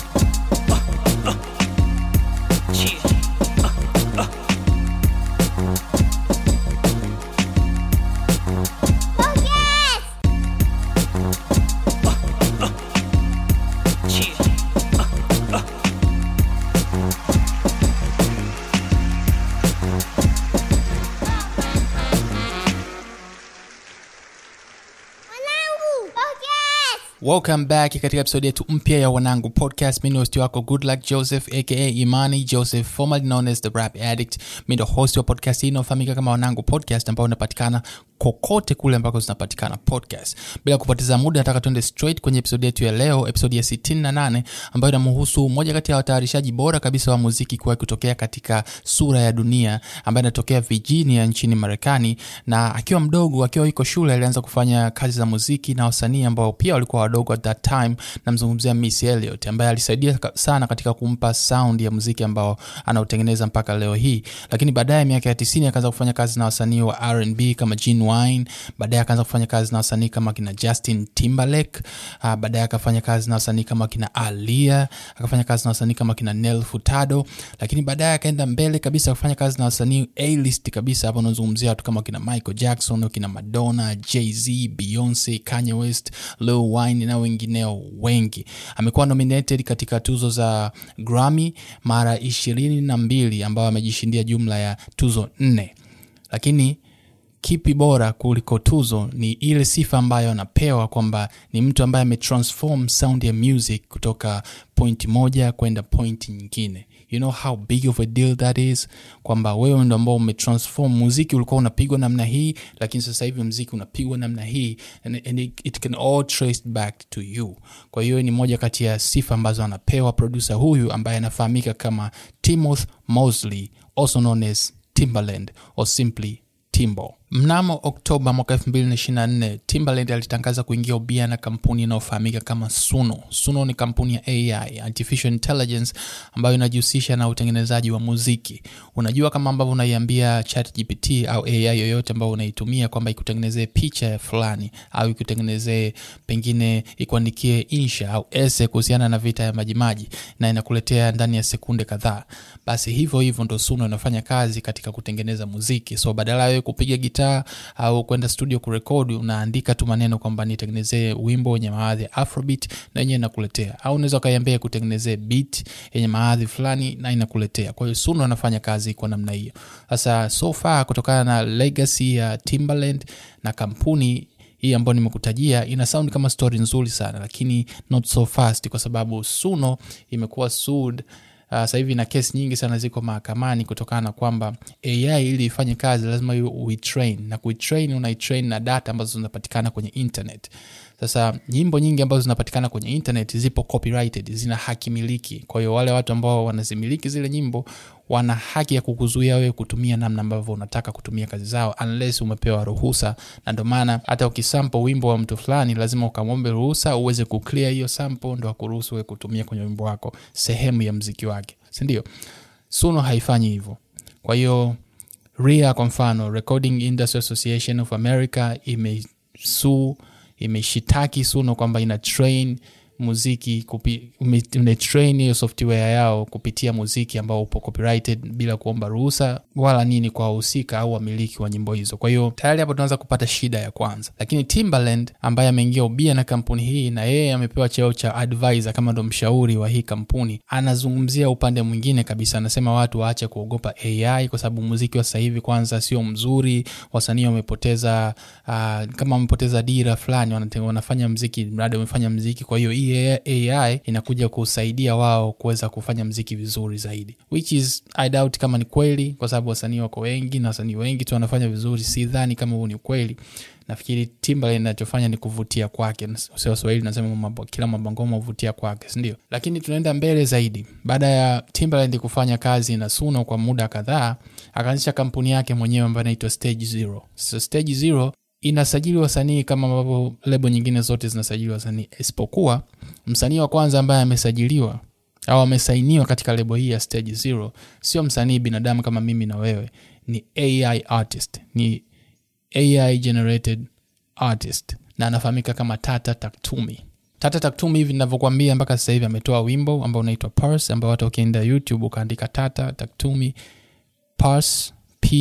welcome back katika episode yetu mpya ya wanangu podcast mi ni hosti wako good luck joseph aka imani joseph formerly known as the rap addict mi ndo host wa podcast hii inayofahamika kama wanangu podcast ambayo unapatikana kokote kule ambako zinapatikana podcast bila kupoteza muda nataka tuende straight kwenye episode yetu ya leo episode ya 68 ambayo inamhusu moja kati ya watayarishaji bora kabisa wa muziki kuwahi kutokea katika sura ya dunia ambaye anatokea virginia nchini marekani na akiwa mdogo akiwa iko shule alianza kufanya kazi za muziki na wasanii ambao pia walikuwa wadogo at that time namzungumzia miss Elliot ambaye alisaidia sana katika kumpa sound ya muziki ambao anautengeneza mpaka leo hii lakini baadaye miaka ya 90 akaanza kufanya kazi na wasanii wa R&B kama Gene Wine baadaye akaanza kufanya kazi na wasanii kama kina Justin Timberlake uh, baadaye akafanya kazi na wasanii kama kina Alia akafanya kazi na wasanii kama kina Nel Furtado lakini baadaye akaenda mbele kabisa kufanya kazi na wasanii A-list kabisa hapo unazungumzia watu kama kina Michael Jackson kina Madonna Jay-Z Beyonce Kanye West Lil Wayne na wengineo wengi amekuwa nominated katika tuzo za Grammy mara ishirini na mbili ambayo amejishindia jumla ya tuzo nne lakini kipi bora kuliko tuzo ni ile sifa ambayo anapewa kwamba ni mtu ambaye ametransform sound ya music kutoka point moja kwenda point nyingine you know how big of a deal that is kwamba wewe ndo ambao umetransform muziki ulikuwa unapigwa namna hii lakini sasa hivi muziki unapigwa namna hii and, and it, it can all traced back to you kwa hiyo ni moja kati ya sifa ambazo anapewa producer huyu ambaye anafahamika kama timoth mosley also known as timberland or simply timbo mnamo oktoba mwaka 224 timberland alitangaza kuingia ubia na kampuni inayofahamika kama suno suno ni kampuni ya ai artificial intelligence ambayo inajihusisha na utengenezaji wa muziki unajua kama ambavyo unaiambia chat gpt au ai yoyote ambayo unaitumia kwamba ikutengenezee picha ya fulani au ikutengenezee pengine ikuandikie insha au ese kuhusiana na vita ya majimaji na inakuletea ndani ya sekunde kadhaa basi hivyo hivyo ndo suno inafanya kazi katika kutengeneza muziki so badala ya kupiga gitaa au kwenda studio kurekodi unaandika tu maneno kwamba nitengenezee wimbo wenye maadhi ya afrobeat na yenyewe inakuletea au unaweza ukaiambia kutengenezee beat yenye maadhi fulani na inakuletea kwa hiyo suno anafanya kazi kwa namna hiyo sasa so far kutokana na legacy ya timberland na kampuni hii ambayo nimekutajia ina sound kama story nzuri sana lakini not so fast kwa sababu suno imekuwa sued Uh, sasa hivi na kesi nyingi sana ziko mahakamani kutokana na kwamba ai ili ifanye kazi lazima uitrain na kuitrain unaitrain na data ambazo zinapatikana kwenye internet sasa nyimbo nyingi ambazo zinapatikana kwenye internet zipo copyrighted zina haki miliki kwa hiyo wale watu ambao wanazimiliki zile nyimbo wana haki ya kukuzuia wewe kutumia namna ambavyo unataka kutumia kazi zao unless umepewa ruhusa na ndio maana hata ukisampo wimbo wa mtu fulani lazima ukamwombe ruhusa uweze kuclear hiyo sample ndo akuruhusu wewe kutumia kwenye wimbo wako sehemu ya mziki wake sindio suno haifanyi hivyo kwa hiyo ria kwa mfano recording industry association of america imesuu imeshitaki suno kwamba ina train muziki umetrain hiyo software yao kupitia muziki ambao upo copyrighted bila kuomba ruhusa wala nini kwa wahusika au wamiliki wa nyimbo hizo kwa hiyo tayari hapo tunaweza kupata shida ya kwanza lakini timberland ambaye ameingia ubia na kampuni hii na yeye amepewa cheo cha advisor kama ndo mshauri wa hii kampuni anazungumzia upande mwingine kabisa anasema watu waache kuogopa ai kwa sababu muziki wa sasa hivi kwanza sio mzuri wasanii wamepoteza uh, kama wamepoteza dira fulani wanafanya mziki mradi wamefanya mziki kwa hiyo hii ai inakuja kusaidia wao kuweza kufanya mziki vizuri zaidi which is i doubt kama ni kweli kwa sababu wasanii wako wengi na wasanii wengi tu wanafanya vizuri sidhani kama huu ni ukweli nafikiri timbaland inachofanya ni kuvutia kwake waswahili nasema mambo, kila mabangoma huvutia kwake sindio lakini tunaenda mbele zaidi baada ya timbaland kufanya kazi na suno kwa muda kadhaa akaanzisha kampuni yake mwenyewe ambayo inaitwa stage zero so stage zero inasajili wasanii kama ambavyo lebo nyingine zote zinasajili wasanii isipokuwa msanii wa kwanza ambaye amesajiliwa au amesainiwa katika lebo hii ya stage zero sio msanii binadamu kama mimi na wewe ni ai artist ni ai generated artist na anafahamika kama tata taktumi tata taktum hivi ninavyokuambia mpaka sasa hivi ametoa wimbo ambao unaitwa pars ambao hata ukienda youtube ukaandika tata taktumi pars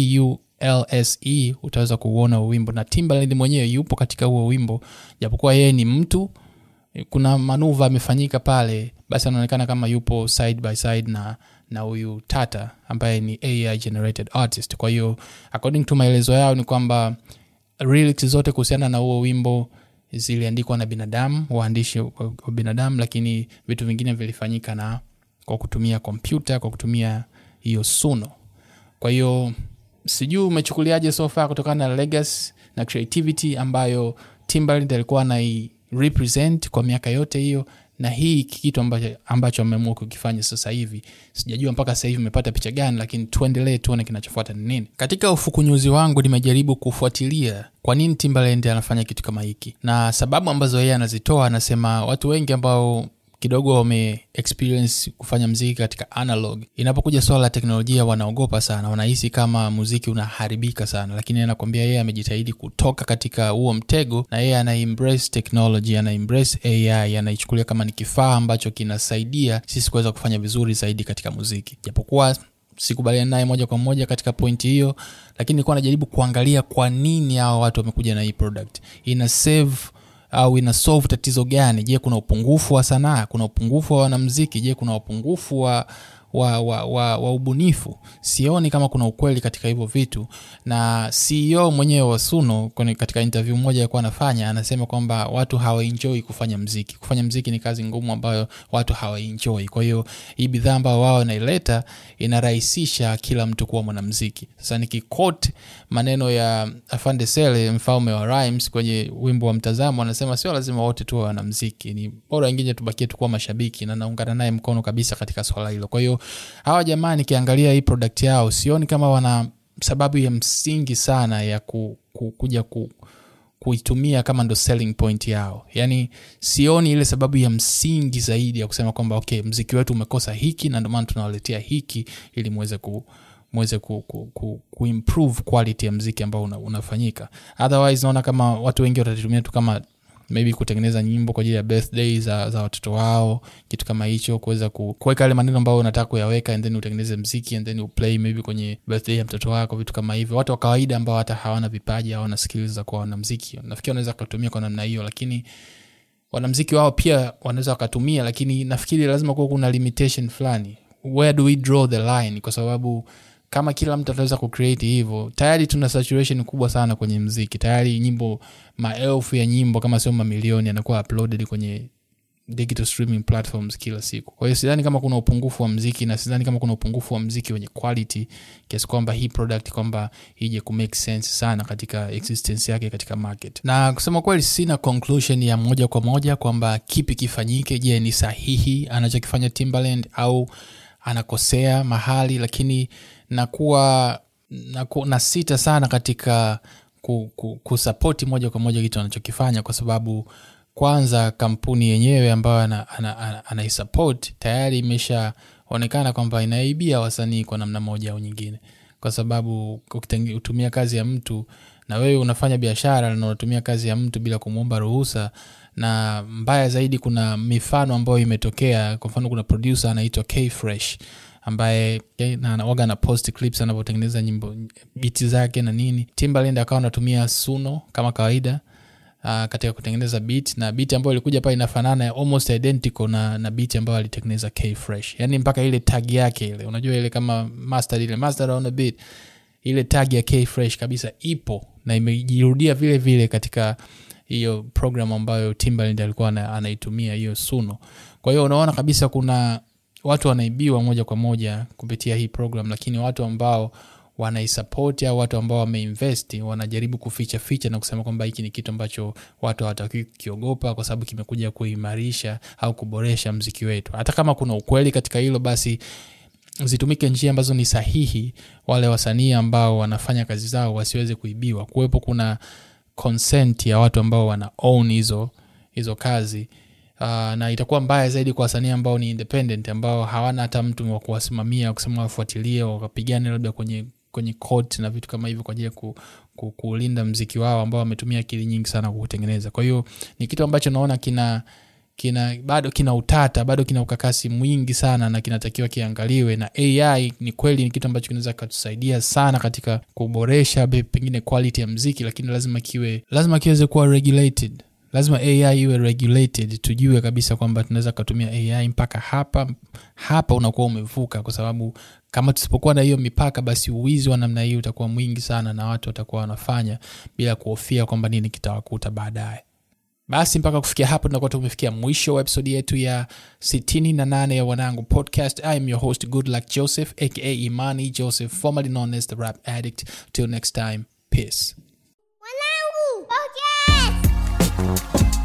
pulse utaweza kuuona huo wimbo na timbaland mwenyewe yupo katika huo wimbo japokuwa yeye ni mtu kuna manuva amefanyika pale basi anaonekana kama yupo side by side na na huyu tata ambaye ni ai generated artist kwa hiyo according to maelezo yao ni kwamba lyrics zote kuhusiana na huo wimbo ziliandikwa na binadamu waandishi wa wa binadamu lakini vitu vingine vilifanyika na kwa kutumia kompyuta kwa kutumia hiyo suno kwa hiyo sijui umechukuliaje so far kutokana na legacy na creativity ambayo timbaland alikuwa anai represent kwa miaka yote hiyo na hii kitu ambacho, ambacho ameamua kukifanya sasa hivi sijajua mpaka sasa hivi umepata picha gani lakini tuendelee tuone kinachofuata ni nini katika ufukunyuzi wangu nimejaribu kufuatilia kwa nini timbaland anafanya kitu kama hiki na sababu ambazo yeye anazitoa anasema watu wengi ambao kidogo wame experience kufanya mziki katika analog inapokuja swala la teknolojia wanaogopa sana wanahisi kama muziki unaharibika sana lakini anakwambia yeye amejitahidi kutoka katika huo mtego na yeye ana embrace technology ana embrace ai anaichukulia kama ni kifaa ambacho kinasaidia sisi kuweza kufanya vizuri zaidi katika muziki japokuwa sikubaliana naye moja kwa moja katika pointi hiyo lakini nilikuwa najaribu kuangalia kwa nini hawa watu wamekuja na hii product ina save au ina solve tatizo gani je kuna upungufu wa sanaa kuna upungufu wa wanamziki je kuna upungufu wa wa, wa, wa, wa ubunifu sioni kama kuna ukweli katika hivyo vitu na ceo mwenyewe wa suno kwenye katika interview moja alikuwa anafanya anasema kwamba watu hawaenjoi kufanya mziki kufanya mziki ni kazi ngumu ambayo watu hawaenjoi kwa hiyo hii bidhaa ambayo wao wanaileta inarahisisha kila mtu kuwa mwanamziki sasa nikikot maneno ya afande sele mfalme wa rhymes kwenye wimbo wa mtazamo anasema sio lazima wote tuwe wanamziki ni bora wengine tubakie tukuwa mashabiki na naungana naye mkono kabisa katika swala hilo kwa hiyo hawa jamaa nikiangalia hii product yao sioni kama wana sababu ya msingi sana ya ku, ku, kuja ku, kuitumia kama ndo selling point yao yaani sioni ile sababu ya msingi zaidi ya kusema kwamba okay mziki wetu umekosa hiki na ndomaana tunawaletea hiki ili muweze ku muweze ku, ku, ku, kuimprove quality ya mziki ambao una, unafanyika otherwise naona kama watu wengi watatumia tu kama maybe kutengeneza nyimbo kwa ajili ya birthday za, za watoto wao kitu kama hicho kuweza ku- kuweka yale maneno ambayo unataka kuyaweka and then utengeneze mziki and then uplay maybe kwenye birthday ya mtoto wako vitu kama hivyo watu wa kawaida ambao hata hawana vipaji hawana skills za kuwa wanamziki nafikiri wanaweza kutumia kwa namna hiyo lakini wanamziki wao pia wanaweza wakatumia lakini nafikiri lazima kuwa kuna limitation fulani where do we draw the line kwa sababu kama kila mtu ataweza kucreate hivyo tayari tuna saturation kubwa sana kwenye mziki tayari nyimbo maelfu ya nyimbo kama sio mamilioni yanakuwa uploaded kwenye digital streaming platforms kila siku kwa hiyo sidhani kama kuna upungufu wa mziki na sidhani kama kuna upungufu wa mziki wenye quality kiasi kwamba hii product kwamba ije kumake sense sana katika existence yake katika market na kusema kweli sina conclusion ya moja kwa moja kwamba kipi kifanyike je ni sahihi anachokifanya timbaland au anakosea mahali lakini nakuwa naku, na sita sana katika ku, ku, kusapoti moja kwa moja kitu anachokifanya kwa sababu kwanza kampuni yenyewe ambayo anaisupport ana, ana, ana, ana tayari imeshaonekana kwamba inaibia wasanii kwa namna moja au nyingine kwa sababu ukitumia kazi ya mtu na wewe unafanya biashara na unatumia kazi ya mtu bila kumwomba ruhusa na mbaya zaidi kuna mifano ambayo imetokea kwa mfano kuna producer anaitwa kfresh ambaye waga na post clips anavyotengeneza nyimbo biti zake na nini timbaland akawa anatumia suno kama kawaida uh, katika kutengeneza beat na beat ambayo ilikuja pale inafanana almost identical na, na beat ambayo alitengeneza kfresh yani mpaka ile tag yake ile unajua ile kama master ile master on the beat ile tag ya kfresh kabisa ipo na imejirudia vile vile katika hiyo program ambayo timbaland alikuwa anaitumia hiyo suno kwa hiyo unaona kabisa kuna watu wanaibiwa moja kwa moja kupitia hii program lakini watu ambao wanaisapoti au watu ambao wameinvest wanajaribu kuficha ficha na kusema kwamba hiki ni kitu ambacho watu hawatakiwi kukiogopa kwa sababu kimekuja kuimarisha au kuboresha mziki wetu hata kama kuna ukweli katika hilo basi zitumike njia ambazo ni sahihi wale wasanii ambao wanafanya kazi zao wasiweze kuibiwa kuwepo kuna consent ya watu ambao wana own hizo hizo kazi uh, na itakuwa mbaya zaidi kwa wasanii ambao ni independent ambao hawana hata mtu wa kuwasimamia kusema wafuatilie wakapigane labda kwenye kwenye court na vitu kama hivyo kwa ajili ya ku, ku, kulinda mziki wao ambao wametumia akili nyingi sana kuutengeneza kwa hiyo ni kitu ambacho naona kina kina bado kina utata bado kina ukakasi mwingi sana na kinatakiwa kiangaliwe na ai ni kweli ni kitu ambacho kinaweza katusaidia sana katika kuboresha be- pengine quality ya mziki lakini lazima kiwe lazima kiweze kuwa regulated lazima ai iwe regulated tujue kabisa kwamba tunaweza kutumia ai mpaka hapa hapa unakuwa umevuka kwa sababu kama tusipokuwa na hiyo mipaka basi uwizi wa namna hii utakuwa mwingi sana na watu watakuwa wanafanya bila kuhofia kwamba nini kitawakuta baadaye basi mpaka kufikia hapo tunakuwa tumefikia mwisho wa episodi yetu ya 68 ya wanangu podcast i am your host good luck joseph aka imani joseph formerly known as the rap addict till next time peace Wanangu, podcast!